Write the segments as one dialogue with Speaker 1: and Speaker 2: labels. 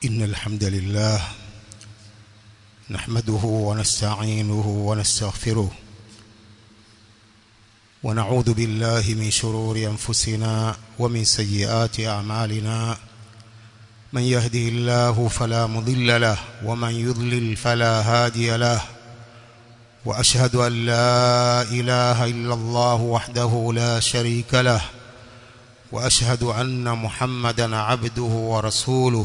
Speaker 1: إن الحمد لله نحمده ونستعينه ونستغفره ونعوذ بالله من شرور أنفسنا ومن سيئات أعمالنا من يهده الله فلا مضل له ومن يضلل فلا هادي له وأشهد أن لا إله إلا الله وحده لا شريك له وأشهد أن محمدا عبده ورسوله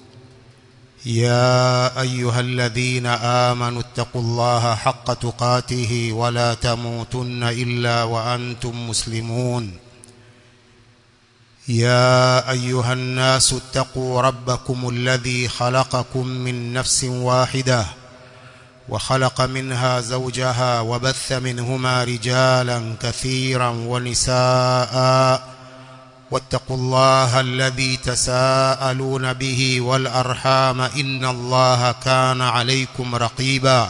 Speaker 1: يا أيها الذين آمنوا اتقوا الله حق تقاته ولا تموتن إلا وأنتم مسلمون يا أيها الناس اتقوا ربكم الذي خلقكم من نفس واحدة وخلق منها زوجها وبث منهما رجالا كثيرا ونساء واتقوا الله الذي تساءلون به والأرحام إن الله كان عليكم رقيبا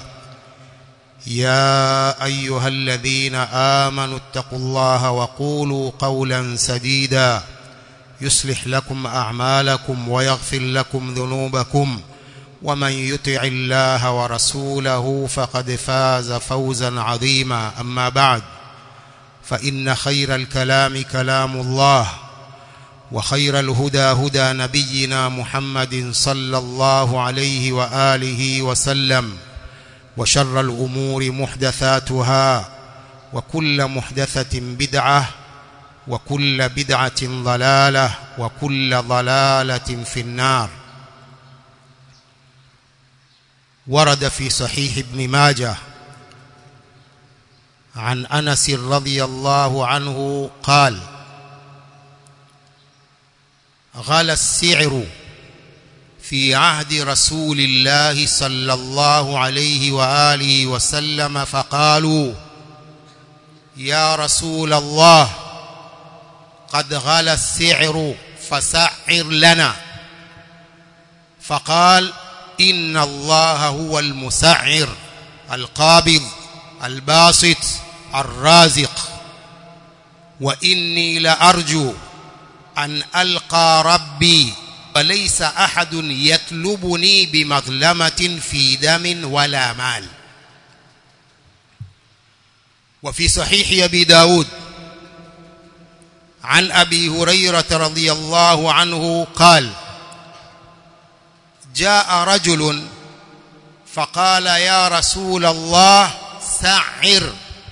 Speaker 1: يا أيها الذين آمنوا اتقوا الله وقولوا قولا سديدا يصلح لكم أعمالكم ويغفر لكم ذنوبكم ومن يطع الله ورسوله فقد فاز فوزا عظيما أما بعد فإن خير الكلام كلام الله وخير الهدى هدى نبينا محمد صلى الله عليه وآله وسلم وشر الأمور محدثاتها وكل محدثة بدعة وكل بدعة ضلالة وكل ضلالة في النار ورد في صحيح ابن ماجه عن أنس رضي الله عنه قال غلى السعر في عهد رسول الله صلى الله عليه وآله وسلم فقالوا يا رسول الله قد غلى السعر فسعر لنا فقال إن الله هو المسعر القابض الباسط الرازق وإني لأرجو أن ألقى ربي وليس أحد يطلبني بمظلمة في دم ولا مال وفي صحيح أبي داود عن أبي هريرة رضي الله عنه قال جاء رجل فقال يا رسول الله سعر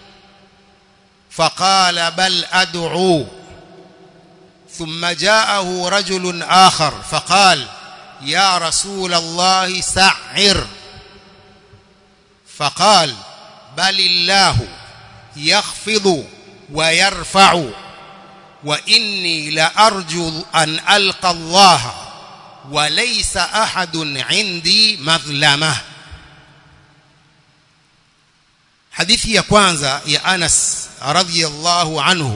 Speaker 1: فقال بل أدعو ثم جاءه رجل آخر فقال يا رسول الله سعر فقال بل الله يخفض ويرفع وإني لأرجو أن ألقى الله وليس أحد عندي مظلمة hadithi ya kwanza ya Anas radhiyallahu anhu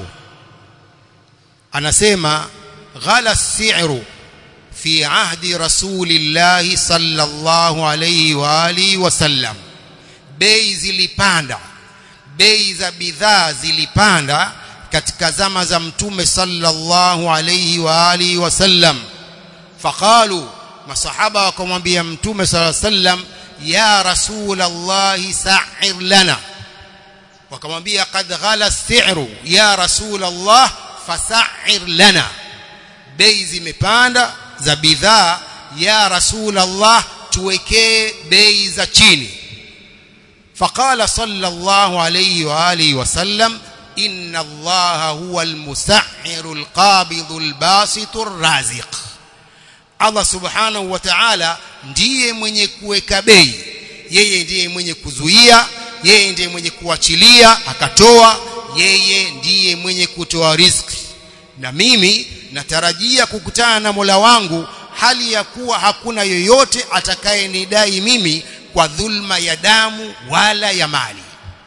Speaker 1: anasema ghala si'ru fi ahdi rasulillahi sallallahu alayhi wa alihi wasallam bei zilipanda bei za bidhaa zilipanda katika zama za mtume sallallahu alayhi wa alihi wasallam faqalu masahaba wakamwambia mtume sallallahu alayhi wasallam ya rasulallahi sa'ir lana wakamwambia qad ghala as-si'ru ya rasulallah fasa'ir lana bei zimepanda za bidhaa ya rasulallah tuwekee bei za chini فقال صلى الله عليه واله وسلم ان الله هو المسعر القابض الباسط الرازق Allah subhanahu wa ta'ala ndiye mwenye kuweka bei yeye ndiye mwenye kuzuia yeye ndiye mwenye kuachilia akatoa yeye ndiye mwenye kutoa riziki na mimi natarajia kukutana na Mola wangu hali ya kuwa hakuna yoyote atakayenidai mimi kwa dhulma ya damu wala ya mali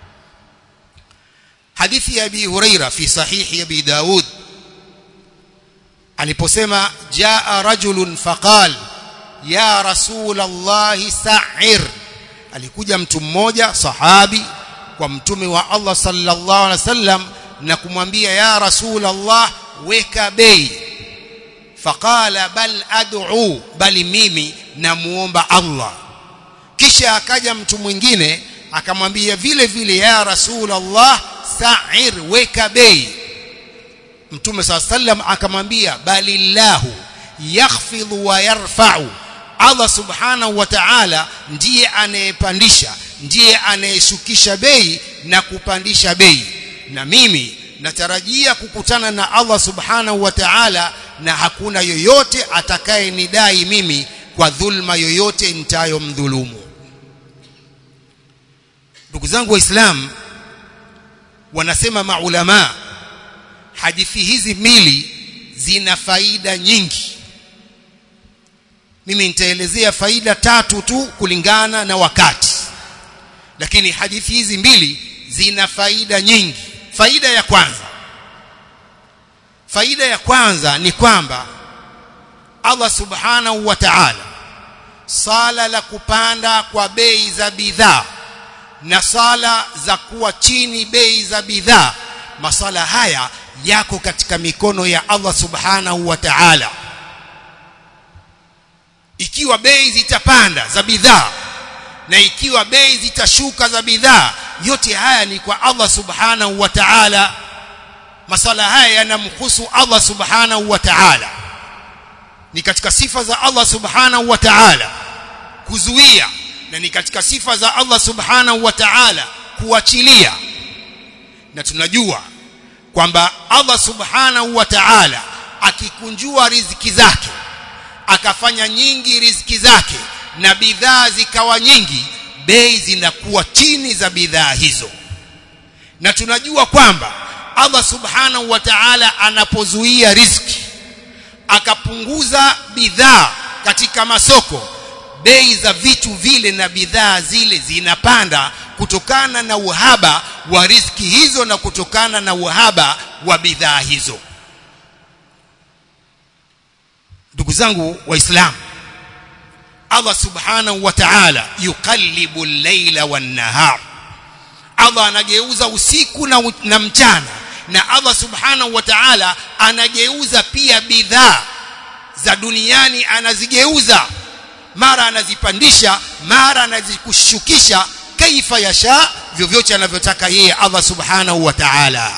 Speaker 1: hadithi ya Abi Huraira fi sahihi Abi Daud aliposema jaa rajulun faqal ya rasul Allah sa'ir alikuja mtu mmoja sahabi kwa mtume wa Allah sallallahu alaihi wasallam na kumwambia ya rasul Allah weka bei faqala bal ad'u bali mimi namuomba Allah kisha akaja mtu mwingine akamwambia vile vile ya rasulullah sa'ir weka bei mtume saa sallam akamwambia balillahu yakhfidhu wa yarfa'u Allah subhanahu wa ta'ala ndiye anayepandisha ndiye anayeshukisha bei na kupandisha bei na mimi natarajia kukutana na Allah subhanahu wa ta'ala na hakuna yoyote atakayenidai mimi kwa dhulma yoyote nitayomdhulumu ndugu zangu waislamu wanasema maulama hadithi hizi mbili zina faida nyingi mimi nitaelezea faida tatu tu kulingana na wakati lakini hadithi hizi mbili zina faida nyingi faida ya kwanza faida ya kwanza ni kwamba Allah subhanahu wa ta'ala sala la kupanda kwa bei za bidhaa na sala za kuwa chini bei za bidhaa masala haya yako katika mikono ya Allah subhanahu wa ta'ala ikiwa bei zitapanda za bidhaa na ikiwa bei zitashuka za bidhaa yote haya ni kwa Allah subhanahu wa ta'ala masala haya yanamhusu Allah subhanahu wa ta'ala ni katika sifa za Allah subhanahu wa ta'ala kuzuia na ni katika sifa za Allah subhanahu wa ta'ala kuachilia na tunajua kwamba Allah subhanahu wa ta'ala akikunjua riziki zake akafanya nyingi riziki zake na bidhaa zikawa nyingi bei zinakuwa chini za bidhaa hizo na tunajua kwamba Allah subhanahu wa ta'ala anapozuia riziki akapunguza bidhaa katika masoko bei za vitu vile na bidhaa zile zinapanda kutokana na uhaba wa riziki hizo na kutokana na uhaba wa bidhaa hizo ndugu zangu waislamu Allah subhanahu wa ta'ala yuqallibu al-layla wan-nahar Allah anageuza usiku na, na mchana na Allah subhanahu wa ta'ala anageuza pia bidhaa za duniani anazigeuza mara anazipandisha mara anazikushukisha kaifa yasha vyovyote anavyotaka yeye Allah subhanahu wa ta'ala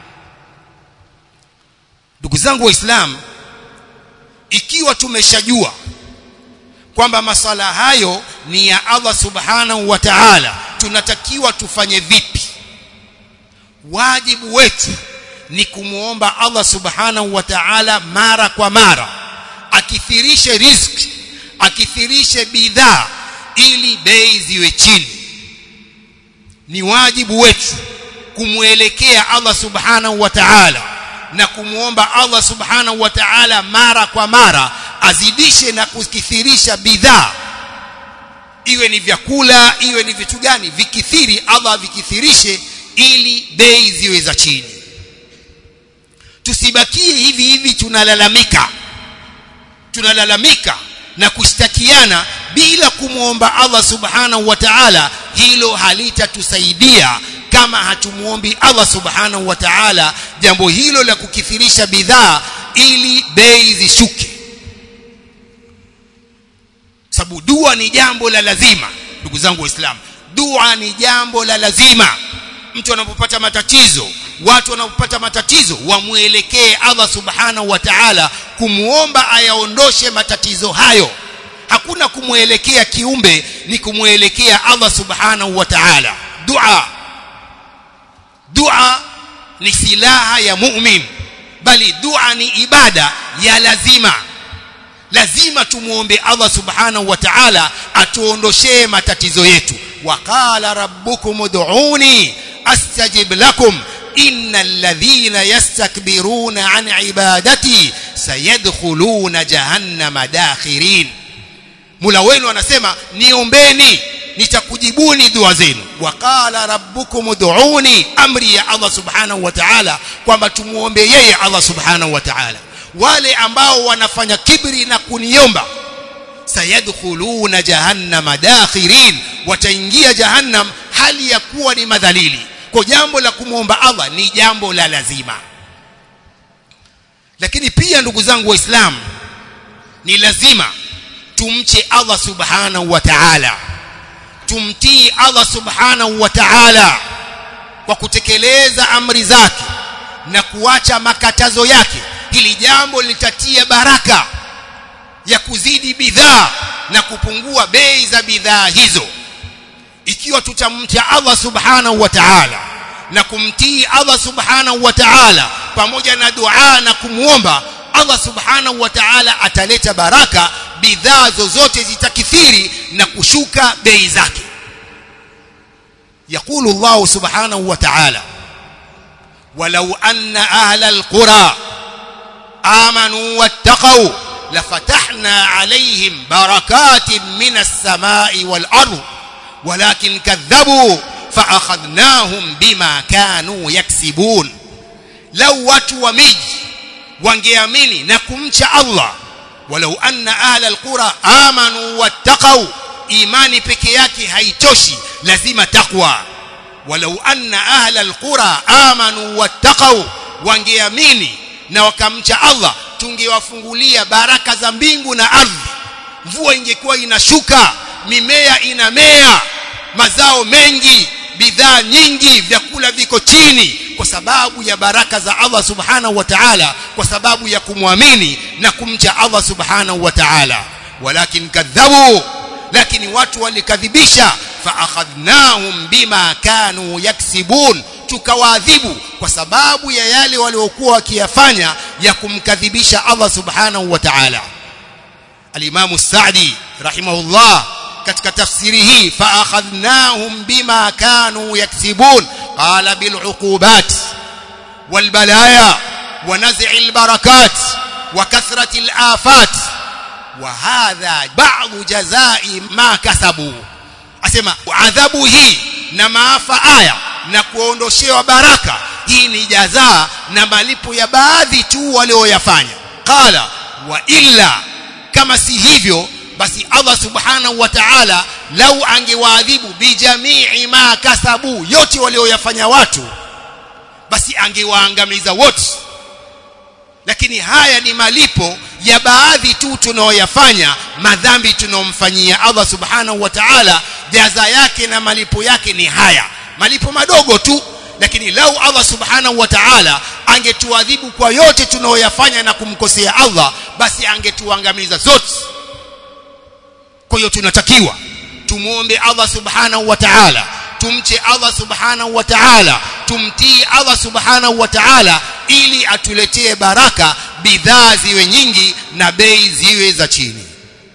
Speaker 1: ndugu zangu waislamu ikiwa tumeshajua kwamba masala hayo ni ya Allah subhanahu wa ta'ala tunatakiwa tufanye vipi wajibu wetu ni kumuomba Allah subhanahu wa ta'ala mara kwa mara akithirishe riziki akithirishe bidhaa ili bei ziwe chini ni wajibu wetu kumwelekea Allah subhanahu wa ta'ala na kumuomba Allah subhanahu wa ta'ala mara kwa mara azidishe na kukithirisha bidhaa iwe ni vyakula iwe ni vitu gani vikithiri Allah vikithirishe ili bei ziwe za chini tusibakie hivi hivi tunalalamika tunalalamika na kushtakiana bila kumwomba Allah subhanahu wa ta'ala hilo halitatusaidia kama hatumuombi Allah subhanahu wa ta'ala jambo hilo la kukithirisha bidhaa ili bei zishuke sababu dua ni jambo la lazima ndugu zangu waislamu dua ni jambo la lazima mtu anapopata matatizo watu wanapopata matatizo wamuelekee Allah subhanahu wa ta'ala kumuomba ayaondoshe matatizo hayo hakuna kumwelekea kiumbe ni kumwelekea Allah subhanahu wa ta'ala dua dua ni silaha ya mu'min bali dua ni ibada ya lazima lazima tumuombe Allah subhanahu wa ta'ala atuondoshee matatizo yetu waqala rabbukum ud'uni astajib lakum innal ladhina yastakbiruna an ibadati sayadkhuluna jahannama dakhirin Mula wenu anasema niombeni nitakujibuni dua zenu waqala rabbukum ud'uni amri ya Allah subhanahu wa ta'ala kwamba tumuombe yeye Allah subhanahu wa ta'ala wale ambao wanafanya kibri na kuniomba sayadkhuluna jahannama dakhirin wataingia jahannam hali ya kuwa ni madhalili kwa jambo la kumwomba Allah ni jambo la lazima lakini pia ndugu zangu waislamu ni lazima tumche Allah subhanahu wa ta'ala tumtii Allah subhanahu wa ta'ala kwa kutekeleza amri zake na kuacha makatazo yake hili jambo litatia baraka ya kuzidi bidhaa na kupungua bei za bidhaa hizo ikiwa tutamcha Allah subhanahu wa ta'ala na kumtii Allah subhanahu wa ta'ala pamoja na dua na kumuomba Allah subhanahu wa ta'ala ataleta baraka bidhaa zozote zitakithiri na kushuka bei zake يقول الله سبحانه وتعالى ولو أن أهل القرى آمنوا واتقوا لفتحنا عليهم بركات من السماء والأرض ولكن كذبوا فأخذناهم بما كانوا يكسبون لو watu wa miji wangeamini na kumcha Allah walau anna ahla alqura amanu wattaqau imani peke yake haitoshi lazima takwa walau anna ahla alqura amanu wattaqau wangeamini na wakamcha Allah tungewafungulia baraka za mbingu na ardhi mvua ingekuwa inashuka mimea inamea mazao mengi bidhaa nyingi vyakula viko chini kwa sababu ya baraka za Allah subhanahu wa ta'ala kwa sababu ya kumwamini na kumcha Allah subhanahu wa ta'ala walakin kadhabu lakini watu walikadhibisha fa akhadnahum bima kanu yaksibun tukawaadhibu kwa sababu ya yale waliokuwa wakiyafanya ya kumkadhibisha Allah subhanahu wa ta'ala al-Imam Sa'di rahimahullah katika tafsiri hii fa akhadnahum bima kanu yaksibun qala bil uqubat wal balaya wa naz'i al barakat wa kathrati al afat wa hadha ba'd jazai ma kasabu asema adhabu hii na maafa haya na kuondoshewa baraka hii ni jazaa na malipo ya baadhi tu walioyafanya qala wa illa kama si hivyo basi Allah subhanahu wa ta'ala lau angewaadhibu bijamii ma kasabu yote walioyafanya watu basi angewaangamiza wote lakini haya ni malipo ya baadhi tu tunaoyafanya madhambi tunaomfanyia Allah subhanahu wa ta'ala jaza yake na malipo yake ni haya malipo madogo tu lakini lau Allah subhanahu wa ta'ala angetuadhibu kwa yote tunaoyafanya na kumkosea Allah basi angetuangamiza zote kwa hiyo tunatakiwa tumuombe Allah subhanahu wa ta'ala tumche Allah subhanahu wa ta'ala tumtii Allah subhanahu wa ta'ala ili atuletee baraka bidhaa ziwe nyingi na bei ziwe za chini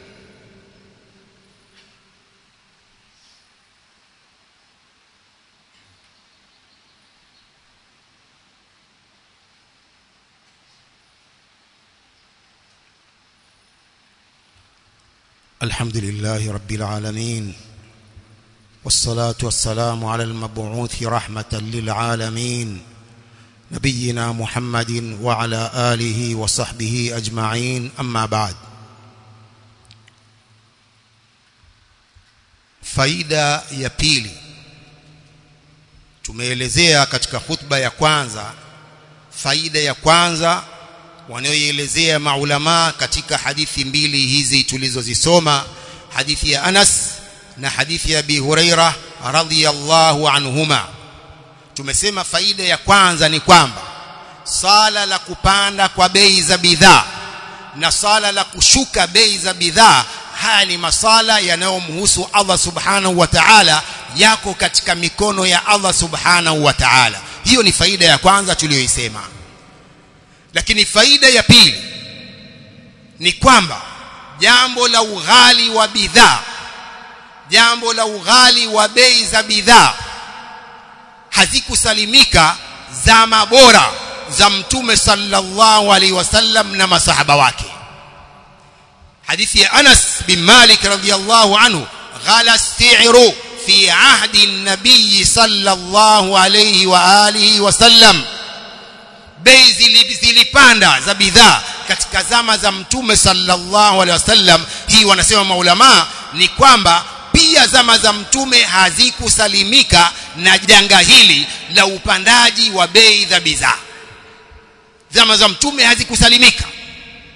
Speaker 2: الحمد لله رب العالمين والصلاة والسلام على المبعوث رحمة للعالمين نبينا محمد وعلى آله وصحبه أجمعين أما بعد
Speaker 1: faida ya pili tumeelezea katika khutba ya kwanza faida ya kwanza wanayoelezea maulama katika hadithi mbili hizi tulizozisoma hadithi ya Anas na hadithi ya Abi Huraira radhiyallahu anhuma tumesema faida ya kwanza ni kwamba sala la kupanda kwa bei za bidhaa na sala la kushuka bei za bidhaa haya ni masala yanayomhusu Allah subhanahu wa ta'ala yako katika mikono ya Allah subhanahu wa ta'ala hiyo ni faida ya kwanza tuliyoisema lakini faida ya pili ni kwamba jambo la ughali wa bidhaa jambo la ughali wa bei za bidhaa hazikusalimika zama bora za mtume sallallahu alaihi wasallam na masahaba wake hadithi ya Anas bin Malik radhiyallahu anhu ghala as-si'ru fi ahdi an-nabiy sallallahu alaihi wa alihi wasallam bei zilipanda za bidhaa katika zama za mtume sallallahu alaihi wasallam hii wanasema maulama ni kwamba pia zama za mtume hazikusalimika na janga hili la upandaji wa bei za bidhaa zama za mtume hazikusalimika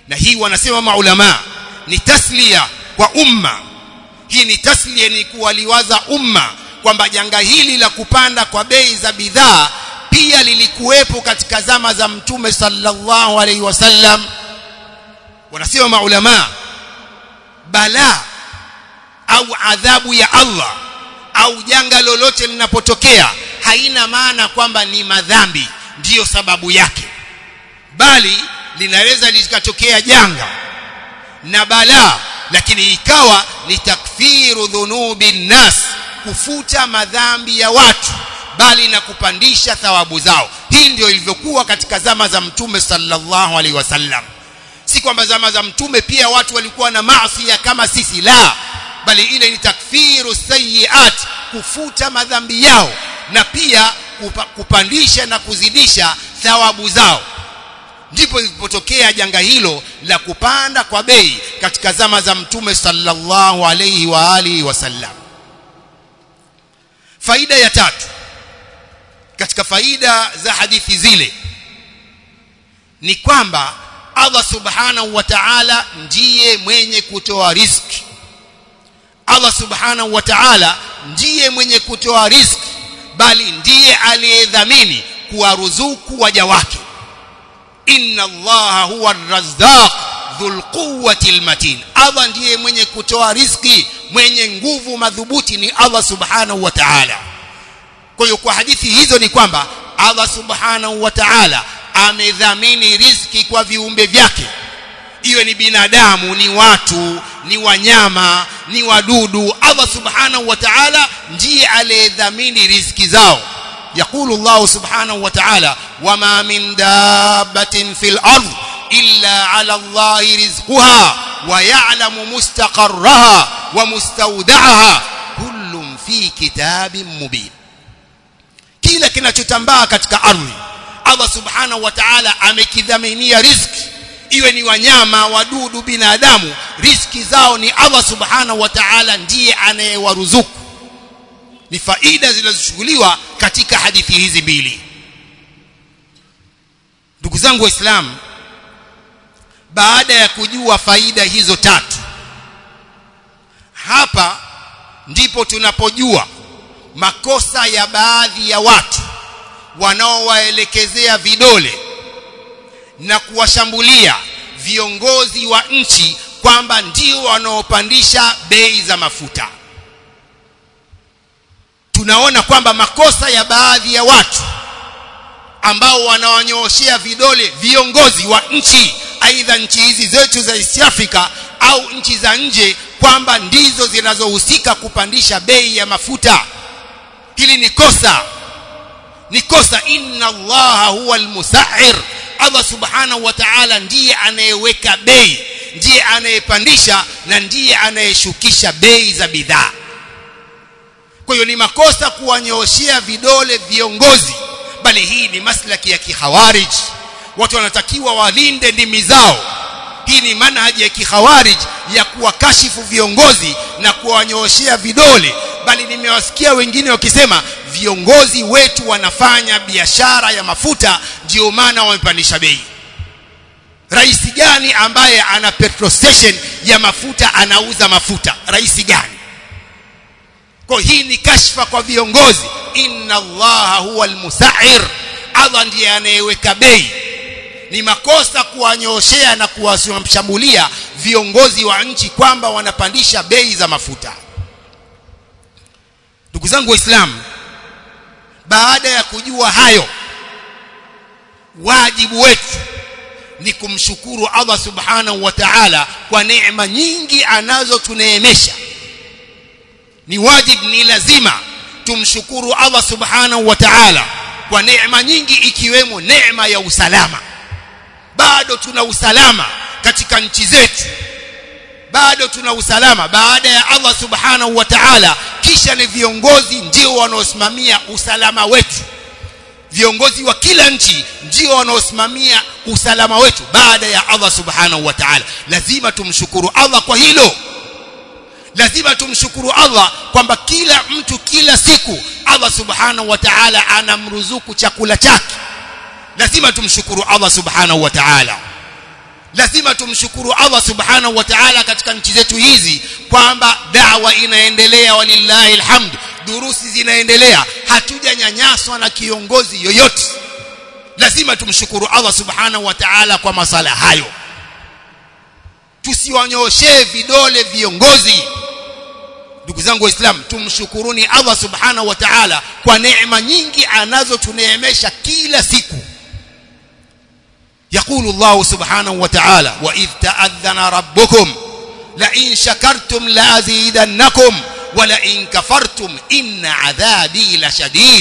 Speaker 1: na hii wanasema maulama ni taslia kwa umma hii ni taslia ni kuwaliwaza umma kwamba janga hili la kupanda kwa bei za bidhaa pia lilikuwepo katika zama za mtume sallallahu alaihi wasallam wanasema maulama balaa au adhabu ya Allah au janga lolote linapotokea haina maana kwamba ni madhambi ndiyo sababu yake bali linaweza likatokea janga na balaa lakini ikawa ni takfiru dhunubi nnas kufuta madhambi ya watu bali na kupandisha thawabu zao hii ndio ilivyokuwa katika zama za mtume sallallahu alaihi wasallam si kwamba zama za mtume pia watu walikuwa na maasi kama sisi la bali ile ni takfiru sayiat kufuta madhambi yao na pia kupa, kupandisha na kuzidisha thawabu zao ndipo ilipotokea janga hilo la kupanda kwa bei katika zama za mtume sallallahu alayhi wa alihi wasallam faida ya tatu katika faida za hadithi zile ni kwamba Allah subhanahu wa ta'ala ndiye mwenye kutoa riziki Allah subhanahu wa ta'ala ndiye mwenye kutoa riziki bali ndiye aliyedhamini kuwaruzuku waja wake inna allaha huwa arrazzaq dhul quwwati almatin Allah ndiye mwenye kutoa riziki mwenye nguvu madhubuti ni Allah subhanahu wa ta'ala kwa hiyo kwa hadithi hizo ni kwamba Allah subhanahu wa ta'ala amedhamini riziki kwa viumbe vyake iwe ni binadamu ni watu ni wanyama ni wadudu Allah subhanahu wa ta'ala ndiye aliyedhamini riziki zao يقول الله سبحانه وتعالى وما من دابة في الأرض إلا على الله رزقها ويعلم مستقرها ومستودعها كل في كتاب مبين kila kinachotambaa katika ardhi Allah subhanahu wa ta'ala amekidhaminia riziki iwe ni wanyama wadudu binadamu riziki zao ni Allah subhanahu wa ta'ala ndiye anayewaruzuku ni faida zinazochukuliwa katika hadithi hizi mbili ndugu zangu waislamu baada ya kujua faida hizo tatu hapa ndipo tunapojua makosa ya baadhi ya watu wanaowaelekezea vidole na kuwashambulia viongozi wa nchi kwamba ndio wanaopandisha bei za mafuta tunaona kwamba makosa ya baadhi ya watu ambao wanawanyooshea vidole viongozi wa nchi aidha nchi hizi zetu za East Africa au nchi za nje kwamba ndizo zinazohusika kupandisha bei ya mafuta hili ni kosa ni kosa inna allaha huwa almusahhir Allah subhanahu wa ta'ala ndiye anayeweka bei ndiye anayepandisha na ndiye anayeshukisha bei za bidhaa kwa hiyo ni makosa kuwanyooshea vidole viongozi bali hii ni maslaki ya kihawarij watu wanatakiwa walinde ndimi zao hii ni manhaji ya kihawarij ya kuwakashifu viongozi na kuwanyooshea vidole bali nimewasikia wengine wakisema viongozi wetu wanafanya biashara ya mafuta ndio maana wamepandisha bei rais gani ambaye ana petrol station ya mafuta anauza mafuta rais gani kwa hii ni kashfa kwa viongozi inna allaha huwa almusa'ir Allah ndiye anayeweka bei ni makosa kuwanyooshea na kuwashambulia viongozi wa nchi kwamba wanapandisha bei za mafuta ndugu zangu waislamu baada ya kujua hayo wajibu wetu ni kumshukuru Allah subhanahu wa ta'ala kwa neema nyingi anazotuneemesha ni wajib ni lazima tumshukuru Allah subhanahu wa ta'ala kwa neema nyingi ikiwemo neema ya usalama bado tuna usalama katika nchi zetu bado tuna usalama baada ya Allah subhanahu wa ta'ala kisha ni viongozi ndio wanaosimamia usalama wetu viongozi wa kila nchi ndio wanaosimamia usalama wetu baada ya Allah subhanahu wa ta'ala lazima tumshukuru Allah kwa hilo lazima tumshukuru Allah kwamba kila mtu kila siku Allah subhanahu wa ta'ala anamruzuku chakula chake lazima tumshukuru Allah subhanahu wa ta'ala lazima tumshukuru Allah subhanahu wa ta'ala katika nchi zetu hizi kwamba dawa inaendelea walillahi alhamd durusi zinaendelea hatujanyanyaswa na kiongozi yoyote lazima tumshukuru Allah subhanahu wa ta'ala kwa masala hayo tusiwanyoshee vidole viongozi ndugu zangu waislamu tumshukuruni Allah subhanahu wa ta'ala kwa neema nyingi anazotuneemesha kila siku يقول الله سبحانه وتعالى وإذ تأذن ربكم لئن شكرتم لأزيدنكم ولئن كفرتم إن عذابي لشديد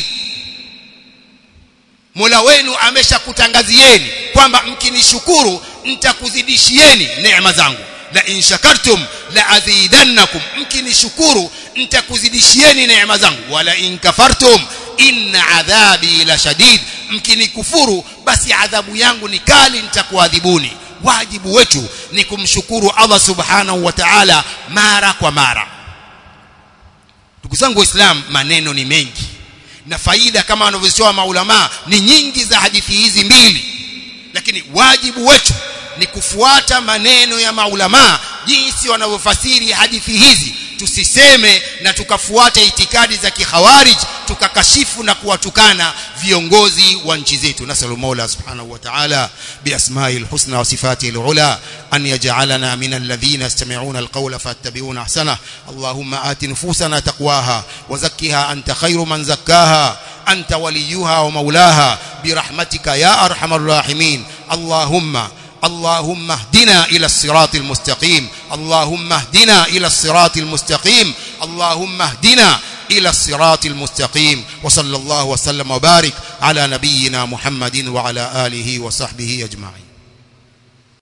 Speaker 1: Mola wenu ameshakutangazieni kwamba mkinishukuru nitakuzidishieni neema zangu la in shakartum la azidannakum mkinishukuru nitakuzidishieni neema zangu wala in kafartum inna adhabi la shadid mkinikufuru basi adhabu yangu ni kali nitakuadhibuni wajibu wetu ni kumshukuru Allah subhanahu wa ta'ala mara kwa mara ndugu zangu waislamu maneno ni mengi na faida kama wanavyosema maulama ni nyingi za hadithi hizi mbili lakini wajibu wetu ni kufuata maneno ya maulama jinsi wanavyofasiri hadithi hizi tusiseme na tukafuata itikadi za kikhawarij tukakashifu na kuwatukana viongozi wa nchi zetu nasallu mola subhanahu wa ta'ala biasma'il husna wa sifatil ula an yaj'alana min alladhina yastami'una alqawla fattabi'una ahsana allahumma ati nufusana taqwaha wa zakkiha anta khayru man zakkaha أنت وليها ومولاها برحمتك يا أرحم الراحمين اللهم اللهم اهدنا إلى الصراط المستقيم اللهم اهدنا إلى الصراط المستقيم اللهم اهدنا إلى الصراط المستقيم وصلى الله وسلم وبارك على نبينا محمد وعلى آله وصحبه أجمعين